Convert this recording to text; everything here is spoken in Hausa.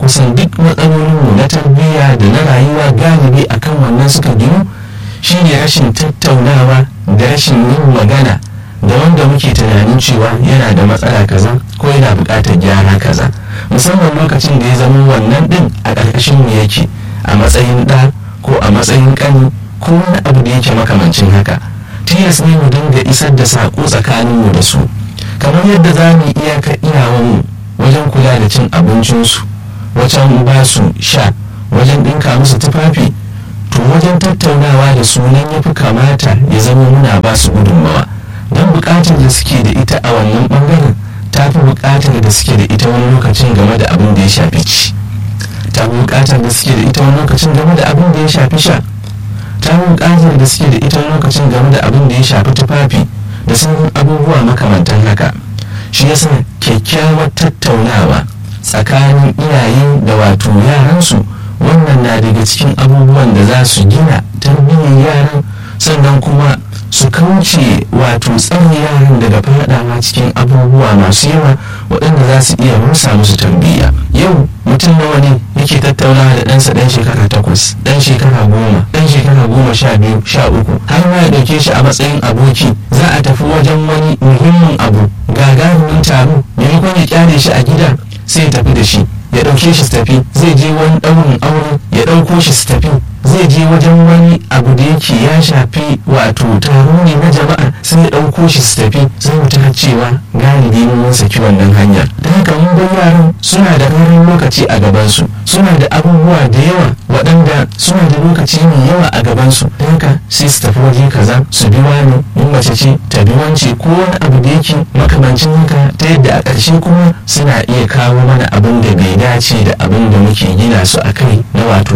kusan duk matsalolinmu na tarbiyya da na rayuwa galibi akan wannan suka ginu shine rashin tattaunawa da rashin yin magana da wanda muke tunanin cewa yana da matsala kaza ko yana buƙatar gyara kaza musamman lokacin da ya zama wannan ɗin a ƙarƙashin mu yake a matsayin ɗa ko a matsayin ƙani ko wani abu da yake makamancin haka tilas ne mu dinga isar da saƙo tsakaninmu da su kamar yadda za mu iyaka iyawanmu wajen kula da cin abincinsu wajen ba su sha wajen ɗinka musu tufafi to wajen tattaunawa da su nan ya fi kamata ya zama muna ba su gudunmawa don buƙatar da suke da ita a wannan ɓangaren ta fi buƙatar da suke da ita wani lokacin game da abin da ya shafi ci ta fi buƙatar da suke da ita wani lokacin game da abin da ya shafi sha ta fi buƙatar da suke da ita wani lokacin game da abin da ya shafi tufafi da sauran abubuwa makamantan haka shi yasa kyakkyawar tattaunawa tsakanin iyaye da wato yaransu wannan na daga cikin abubuwan da za su gina tarbiyyar yaran sannan kuma su kauce wato tsare yaran daga fadawa cikin abubuwa masu yawa waɗanda za su iya rusa musu tarbiyya yau mutum nawa ne yake tattaunawa da ɗansa ɗan shekara takwas ɗan shekara goma ɗan shekara goma sha biyu sha uku har ma ya ɗauke shi a matsayin aboki za a tafi wajen wani muhimmin abu gagarumin taro maimakon ya kyale shi a gida sai ya tafi da shi ya ɗauke shi su tafi zai je wani ɗaurin aure ya ɗauko shi su tafi zai je wajen wani abu da yake ya shafi wato taro ne na jama'a sai ya ɗauko shi su tafi sai mu ta cewa galibi mun saki wannan hanyar da haka mun bar yaran suna da ƙarin lokaci a gabansu suna da abubuwa da yawa waɗanda suna da lokaci mai yawa a gabansu da haka sai su tafi waje kaza su bi wani in mace ce ta bi wance ko wani abu da yake makamancin haka ta yadda a ƙarshe kuma suna iya kawo mana abin da bai dace da abin da muke gina su a kai na wato